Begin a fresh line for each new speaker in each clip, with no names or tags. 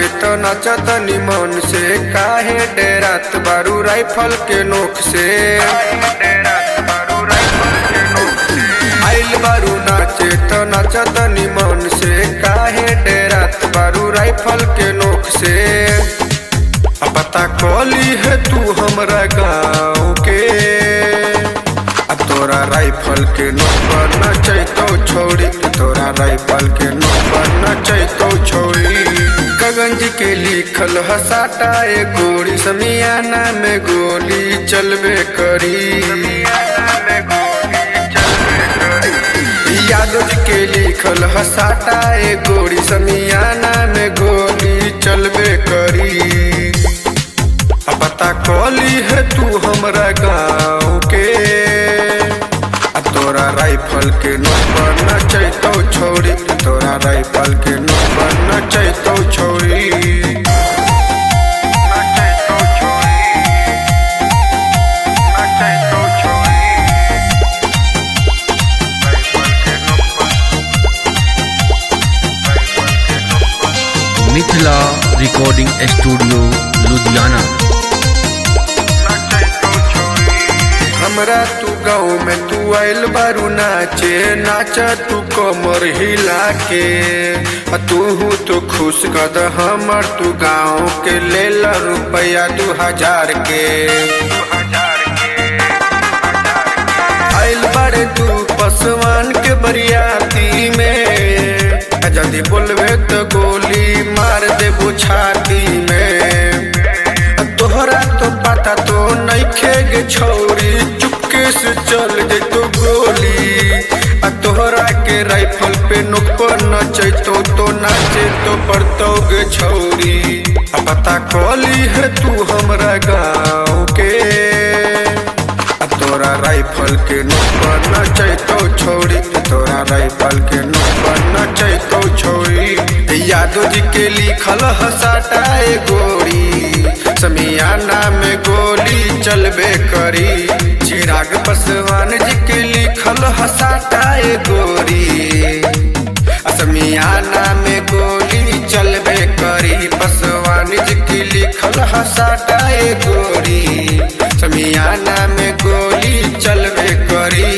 नाचे तो नचत निमन से काहे डेरात बारू राइफल के नोक से आइल बारू नाचे तो नचत निमन से काहे डेरात बारू राइफल के नोक से अब पता कली है तू हमरा गाँव के अब तोरा राइफल के नंबर न चैतो छोड़ी तोरा राइफल के नंबर न चैतो छोड़ी गगन जी के लिखल हसाटा ए गोली समियाना में गोली चलबे करी यादव जी के लिखल हसाटा ए गोली समियाना में गोली चलबे करी अब पता कली है तू हमरा गाँव के अब तोरा राइफल के नंबर न चैतो छोड़ी तोरा राइफल के नंबर न चैतो छोड़ी न चैतो छोड़ी न चैतो छोड़ी राइफल के नंबर राइफल के नंबर
मिथिला रिकॉर्डिंग स्टूडियो लुधियाना
हमरा तू गाँव में तू आइल बारू नाचे नाच तू कमर हिला के आ तू तो खुश कद हमर तू गाँव के ले ला रुपया दू हजार के आइल बारे तू पसवान के बरियाती में आ यदि बोलबे तो गोली मार देबो छाती में आ तोहरा तो पता तो नइखे गे छौरी चुपके से चल जे तो गोली आ तोहरा के राइफल पे नोक पर नचैतो तो नाचे तो पड़तो गे छौरी आ पता कली है तू हमरा गाँव के आ तोरा राइफल के नंबर न चैतो छोड़ी तोरा राइफल के नंबर न चैतो छोड़ी यादव जी के लिखल हसाटा ए गोरी समियाना में गोली चलबे करी चिराग पासवान जी के लिखल हसाटा ए गोरी असमियाना में गोली चलबे करी पासवान जी के लिखल हसाटा ए गोरी समियाना में गोली चलबे करी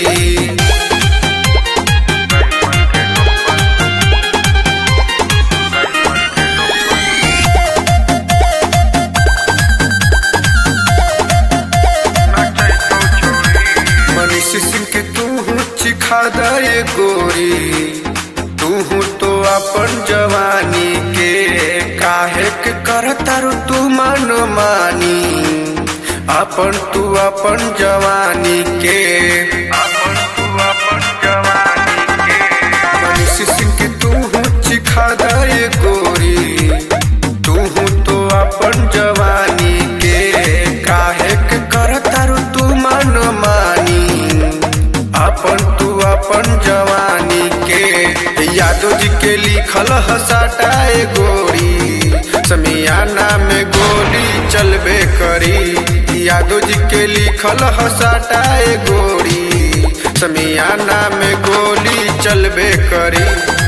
मनीष सिंह के तू चिखा दे गोरी तू तो अपन जवानी के काहे के करतारू तू मन मानी अपन तू अपन जवानी के अपन तू अपन जवानी के मनीष सिंह के तू चिखा दे गोरी तू तो अपन जवानी के काहे के करतारू तू मन मानी अपन तू अपन जवानी के यादव जी के लिखल हसाटा ए गोरी समियाना में गोली चलबे करी यादव जी के लिखल हसाटा ए गोरी समियाना में गोली चलबे करी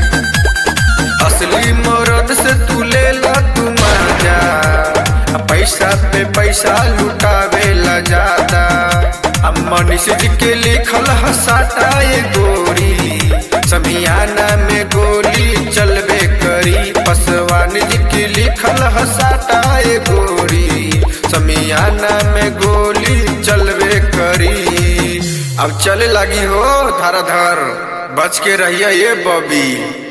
असली मरद से तू ले ला तू मजा आ पैसा पे पैसा लुटावे ला ज्यादा अब मनीष जी के लिखल हसाता ये गोरी समियाना में गोली चलबे करी पसवान जी के लिखल हसाता ये गोरी समियाना में गोली चलबे करी अब चले लगी हो धर धर बच के रहिए ये बबी